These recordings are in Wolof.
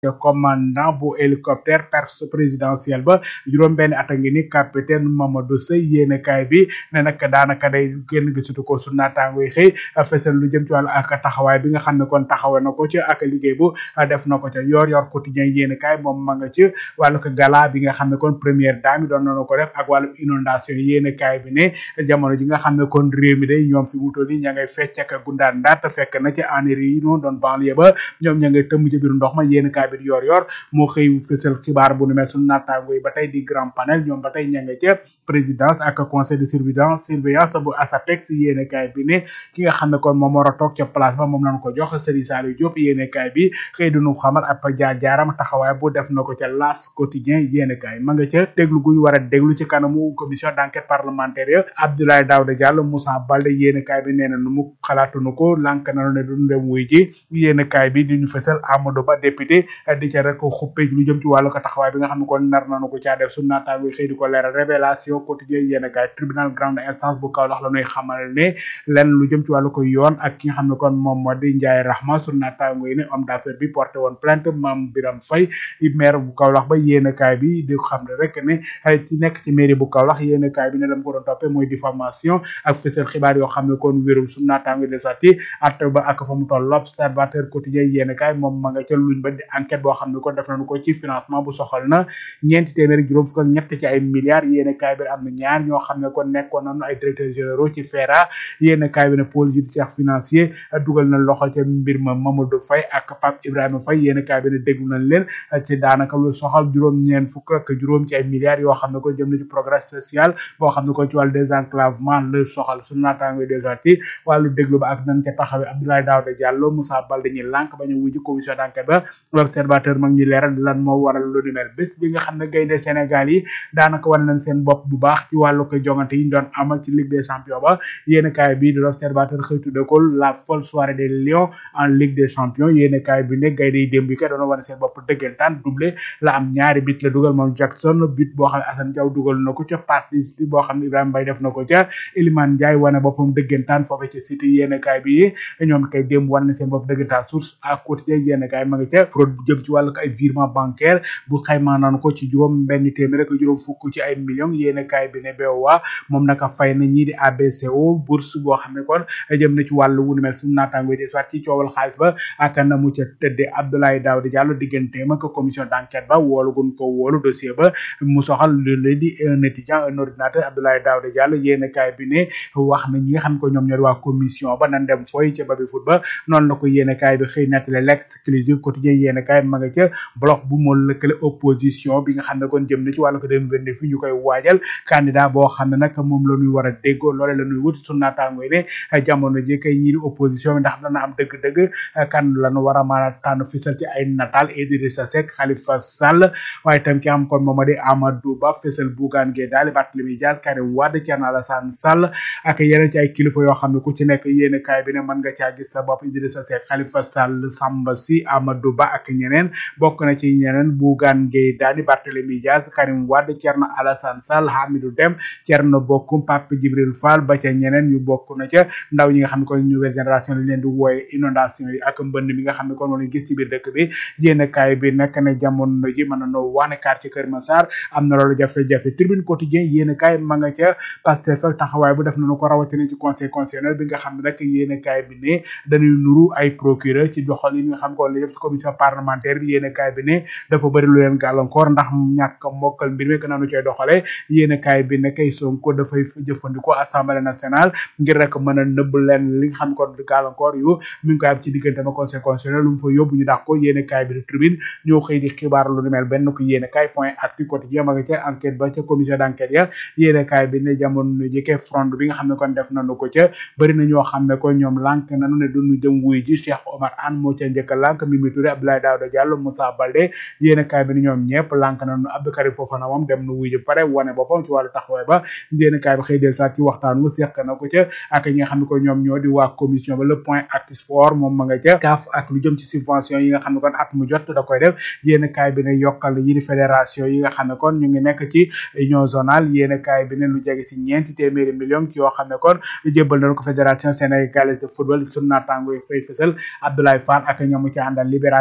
commandant bu hélicoptère perse présidentiel ba juróom benn at a ngi ni capitaine Mamadou Sey yéene kaay bi ne nag daanaka day génn gisatu ko su naataango yi xëy fesal lu jëm ci wàllu ak taxawaay bi nga xam ne kon taxawe na ko ci ak liggéey bu def na ko ca yor yor quotidien yéene kaay moom ma nga ci wàllu ko gala bi nga xam ne kon première dame yi doon nañu ko def ak wàllu inondation yéene kaay bi ne jamono ji nga xam ne kon réew mi day ñoom fi wutoon ni ña ngay fecc ak gundaan ndaat fekk na ci enri yi noonu doon banlieue ba ñoom ña ngay tëmm ci biir ndox ma yéene kaay bi yor yor moo xëy fësal xibaar bu nu mel suñu naataango yi ba tey di grand panel ñoom ba tey ña nga ca présidence ak conseil de surveillance surveillance bu ASAPEX yéene kaay bi ne ki nga xam ne kon moom war a toog ca place ba moom lañ ko jox Serigne Saliou Diop yéene kaay bi xëy duñu xamal ab jaar jaaram taxawaay bu def na ko ca las quotidien yéene kaay ma nga ca déglu gu ñu war a déglu ci kanamu commission d'enquête parlementaire ya Abdoulaye Daouda Diallo Moussa Baldé yéene kaay bi nee na nu mu xalaatunu ko lànk nanu ne duñu dem wuy ji yéene kaay bi di ñu fësal Amadou Ba député di ca rek xuppe lu jëm ci wàllu ko taxawaay bi nga xam ne kon nar nañu ko caa def su naataango xëy di ko leeral révélation quotidien yéene kaay tribunal grande instance bu Kaolack la ñuy xamal ne lenn lu jëm ci wàllu ko yoon ak ki nga xam ne kon moom moo di Ndiaye Rahma su naataango yi ne homme d'affaires bi porté woon plainte Mame Biram Faye maire bu Kaolack ba yéene kaay bi di xam ne rek ne ci nekk ci mairie bu Kaolack yéene kaay bi ne dama ko doon toppee mooy diffamation ak fësal xibaar yoo xam ne kon wérum su naataango de sati at ba ak fa mu toll l'observateur quotidien yéene kaay moom ma nga ca luñ ba di enquête boo xam ne kon def nañu ko ci financement bu soxal na ñeenti téeméer juróom fukk ak ñett ci ay milliards yéene kaay bi am na ñaar ñoo xam ne kon nekkoon nañu ay directeurs généraux ci FERA yéene kaay bi ne pôle judiciaire financier dugal na loxo ca mbir ma Mamadou Faye ak Pape Ibrahima Faye yéene kaay bi ne déglu nañ leen ci daanaka lu soxal juróom ñeen fukk ak juróom ci ay milliards yoo xam ne kon jëm na ci programme spécial boo xam ne kon ci wàllu désenclavement la soxal su naataango déjà ci wàllu déglu ba ak nañ ca taxawee Abdoulaye Daouda Diallo Moussa Baldé ñi lànk bañu wuji commission d'enquête ba l'observateur mag ñi leeral lan moo waral lu ni mel bés bi nga xam ne gaynde Sénégal yi daanaka wan nañ seen bopp bu baax ci wàllu ko jongante yi ñu doon amal ci Ligue des champions ba yéen kaay bi de l'observateur xëy tudde ko la folle soirée des lions en Ligue des champions yéen kaay bi ne gaynde yi démb yi kay doon wane seen bopp dëggantaan doublé la am ñaari bit la dugal moom Jackson bit boo xam ne Assane Diaw dugal na ko ca passe di boo xam ne Ibrahima Mbaye def na ko ca Iliman Ndiaye wane boppam dëggantaan foofu ci City yéen kaay bi ñoom kay démb wan na seen bopp dëggantaan source à quotidien yéen kaay ma nga ca fraude jëm ci wàllu ay virement bancaire bu xaymaa naan ko ci juróom benn téeméer ak juróom fukk ci ay millions yéen kaay bi ne BOA moom naka fay na ñii di ABCO bourse boo xam ne kon jëm na ci wàllu wu nu mel suñu naataango di soit ci coowal xaalis ba ak na mu ca tëddee Abdoulaye Daouda Diallo digganteem ak commission d'enquête ba woolu gun ko woolu dossier ba mu soxal lu leen di un étudiant un ordinateur Abdoulaye Daouda Diallo yéen kaay bi ne wax na ñi nga xam ne ko ñoom ñoo di waa commission ba nan dem fooy ca babi foot ba noonu la ko yéen kaay bi xëy nettali l'exclusive quotidien yéen kaay ma nga ca bloc bu moo lëkkale opposition bi nga xam ne kon jëm na ci wàllu ko dem vingt fi ñu koy waajal candidat boo xam ne nag moom la ñuy war a déggoo loole la ñuy wut su naataango ne jamono ji kay ñii di opposition bi ndax dana am dëgg-dëgg kan la ñu war a mën a tànn fisal ci ay nataal Idrissa Seck Khalifa Sall waaye tam ki am kon moom di Amadou Ba fisal Bougane Gueye Dany Barthélémy Dias Karim Wade Thierno Alassane Sall ak yeneen ci ay kilifa yoo xam ne ku ci nekk yéen kaay bi ne mën nga caa gis sa bopp Idrissa Seck Khalifa Sall Samba Sy Amadou Ba ak ñeneen bokk na ci ñeneen Bougane Gueye Dany Barthélémy Dias Karim Wade Thierno Alassane Sall Hamidou Deme Thierno Bocoum Pape Djibril Fall ba ca ñeneen ñu bokk na ca ndaw ñi nga xam ne kon nouvelle génération lañ leen di wooye inondation yi ak mbënd mi nga xam ne kon moom lañ gis ci biir dëkk bi yéen kaay bi nag ne jamono ji mën na noo wax ne quartier Kër Massar am na loolu jafe-jafe tribune quotidien yéen kaay ma nga ca Pastef ak taxawaay bu def nañu ko rawatina ci conseil constitutionnel bi nga xam ne rek yéen kaay bi ne dañuy nuru ay procureur ci doxal yi nga xam ko la def ci commission parlementaire bi yéen kaay bi ne dafa bëri lu leen gàllankoor ndax ñàkk mokkal mbir mi nañu koy doxale yéen kaay bi ne kay Sonko dafay jëfandikoo assemblée nationale ngir rek mën a nëbb leen li nga xam ko gàllankoor yu mi ngi koy am ci diggante ma conseil constitutionnel lu mu fa yóbbu ñu dàq ko yéen kaay bi de tribune ñoo xëy di xibaar lu ni mel benn ko yéen kaay point actu quotidien ma nga ca enquête ba ca commission d'enquête ya yéen kaay bi ne jamono jëkkee front bi nga xam ne kon def nañu ko ca bëri na ñoo xam ne ko ñoom lànk nañu ne duñu jëm wuy ji Cheikh Omar Anne moo ca njëkk a lànk Mimi Touré Abdoulaye Daouda Diallo Moussa Baldé yéen kaay bi ne ñoom ñëpp lànk nañu Abdou Karim Fofana moom dem na wuy ji pare wane boppam ci wàllu taxawaay ba yéen kaay bi xëy del saat ci waxtaan wu seq na ko ca ak ñi nga xam ne ko ñoom ñoo di waa commission ba le point actu sport moom ma nga ca kaaf ak lu jëm ci subvention yi nga xam ne kon at mu jot da koy def yéen kaay bi ne yokkal yi di fédération yi nga xam ne kon ñu ngi nekk ci union zonale yéen kaay bi ne lu jege si ñeenti téeméeri millions ci yoo xam ne kon jébbal nañu ko fédération sénégalaise de football sunu naataango yi fay fësal Abdoulaye Fall ak ñoomu ci àndal libération quotidien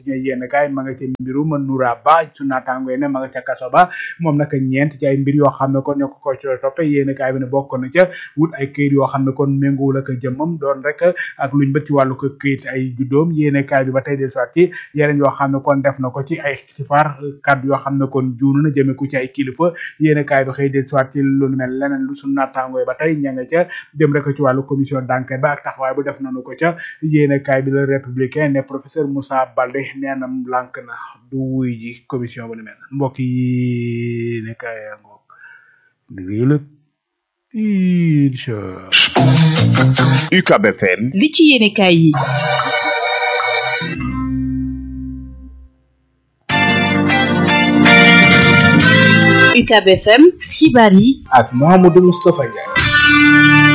quotidien yéen kaay ma nga ca mbirum Noura Ba su naataango ne ma nga ca kaso ba moom nag ñeent ci ay mbir yoo xam ne kon ñoo ko ko ci toppe yéen kaay bi ne bokk na ca wut ay këyit yoo xam ne kon méngoowul ak jëmmam doon rek ak luñ bët ci wàllu ko këyit ay juddoom yéen kaay bi ba tey del soit ci yeneen yoo xam ne kon def na ko ci ay xifaar kaddu yoo xam ne kon juunu na jëme ku ci ay kilifa yéen kaay bi xëy del soit ci lu mel leneen lu su naataango ba tey ña nga ca jëm rek ci wàllu commission d'enquête ba ak taxawaay bu def nañu ko ca yéen kaay bi la républicain ne professeur Moussa Baldé nee na lànk na du wuy ji commission bu ni mel mbokk yi ne kaay ngoog lii la incha UCAB FM li ci yéene kaay yi UCAB FM xibaar yi ak Mouhamadou Moustapha Ndiaye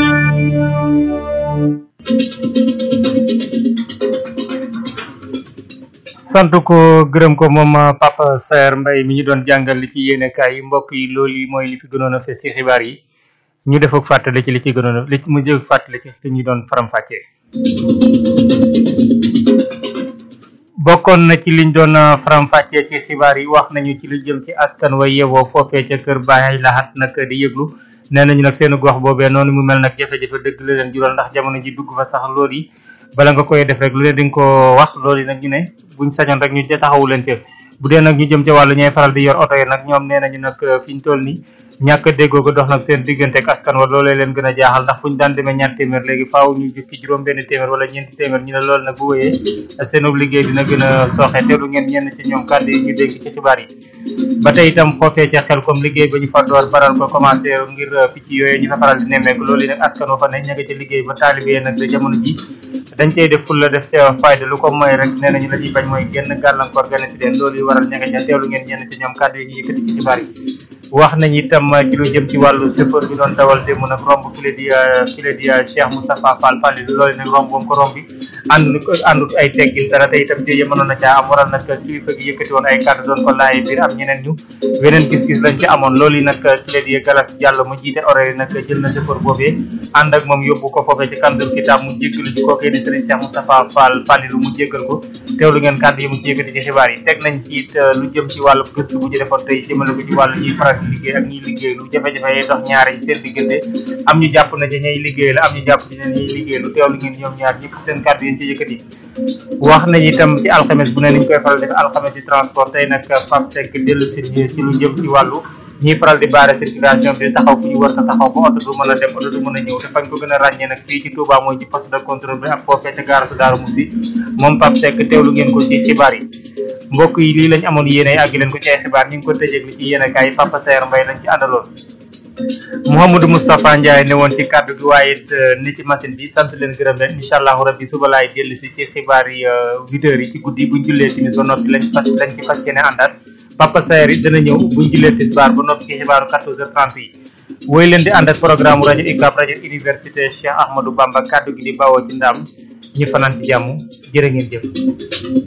sant ko gërëm ko moom Papa Saer Mbaye mi ñu doon jàngal li ci yéenekaay yi mbokk yi loolu yi mooy li fi gënoon a fes ci xibaar yi ñu def ak fàttali ci li ci gënoon a li mu jëg fàttali ci li ñu doon faram-fàccee. bokkoon na ci liñ doon faram-fàccee ci xibaar yi wax nañu ci lu jëm ci askan wa yewoo foofee ca kër Baay Lahat nag di yëglu nee nañu nag seen gox boobee noonu mu mel nag jafe-jafe dëgg la leen jural ndax jamono ji dugg fa sax loolu yi bala nga koy def rek lu leen di nga ko wax loolu yi nag ñu ne buñ sañoon rek ñu taxawu leen ci bu dee nag ñu jëm ca wàllu ñooy faral di yor oto yi nag ñoom nee nañu nag fi ñu toll nii ñàkk a déggoo ko dox nag seen diggante ak askan wa loolee leen gën a jaaxal ndax fu ñu daan demee ñaar téeméer léegi faaw ñu jukki juróom benn téeméer wala ñeenti téeméer ñu ne loolu nag bu wëyee seenub liggéey dina gën a sooxe teelu ngeen ñenn ci ñoom kàddu yi ñu dégg ci xibaar yi ba tey itam foofee ca xel comme liggéey ba ñu fa door faral ko commencé ngir picc yooyu ñu fa faral di nemmeeku loolu yi nag askan wa fa ne ña nga ca liggéey ba taalibe nag jamono ji dañ cey def ful la def ca fayda lu ko mooy rek nee nañu la ñuy bañ mooy genn gàllankoor gane si leen loolu yi waral ña nga ca teelu ngeen ñenn ci ñoom kàddu yi ñu yëkkati ci xibaar yi wax nañu itam ci lu jëm ci wàllu chauffeur bi doon dawal démb nag romb kile di kile di Cheikh Moustapha Fall Fall loolu nag romb boom ko romb bi ànd àndut ay teggin dara te itam jëye mënoon na caa am waral nag kilifa gi yëkkati woon ay kàddu doon ko laaye biir am ñeneen ñu weneen gis-gis lañ ci amoon loolu yi nag kile di Galas Diallo mu jiite horaire yi nag jël na chauffeur boobee ànd ak moom yóbbu ko foofee ci kandur kitaab mu jéggalu ci kookee di Serigne Cheikh Moustapha Fall Fall lu mu jéggal ko teewlu ngeen kàddu yi mu ci yëkkati ci xibaar yi teg nañ ci it lu jëm ci wàllu gëstu bu ñu defoon tey jëmale ko ci wàllu ñuy faral di liggéey ak ñuy liggéey lu jafe-jafe yi dox ñaari seen diggante am ñu jàpp na ci ñay liggéey la am ñu jàpp ci ne ñuy liggéey lu teewlu ngeen ñoom ñaar ñëpp seen kàddu yi ci yëkkati wax nañ itam ci alxames bu ne niñ koy faral def alxames ci transport tey nag Pape Seck dellu si ci lu jëm ci wàllu ñiy faral di baare circulation bi taxaw fu ñu war a taxaw ba oto du mën a dem oto du mën a ñëw te fañ ko gën a ràññee nag fii ci Touba mooy ci poste de contrôle bi ak foofee ca gaara su Daaru Musi moom Pape Seck teewlu ngeen ko ci xibaar yi mbokk yi lii lañ amoon yéene àgg leen ko ci ay xibaar ñu ngi ko tëjee li ci yéene kaay Papa Saer Mbaye lañ ci àndaloon Mouhamadou Moustapha Ndiaye ne woon ci kàddu gi waaye it ni ci machine bi sant leen gërëm leen incha allahu rabbi suba laay dellu si ci xibaar yi huit heures yi ci guddi buñ jullee timis ba noppi lañ fas lañ ci fas yéene àndaat Papa Saer it dana ñëw buñ jullee tisbaar ba noppi ci xibaaru 14h30 yi woy leen di ànd ak programme rajo UCAB rajo université Cheikh Ahmadou Bamba kàddu gi di bawoo ci ndam ñu fanaan ci jàmm jërë ngeen jëf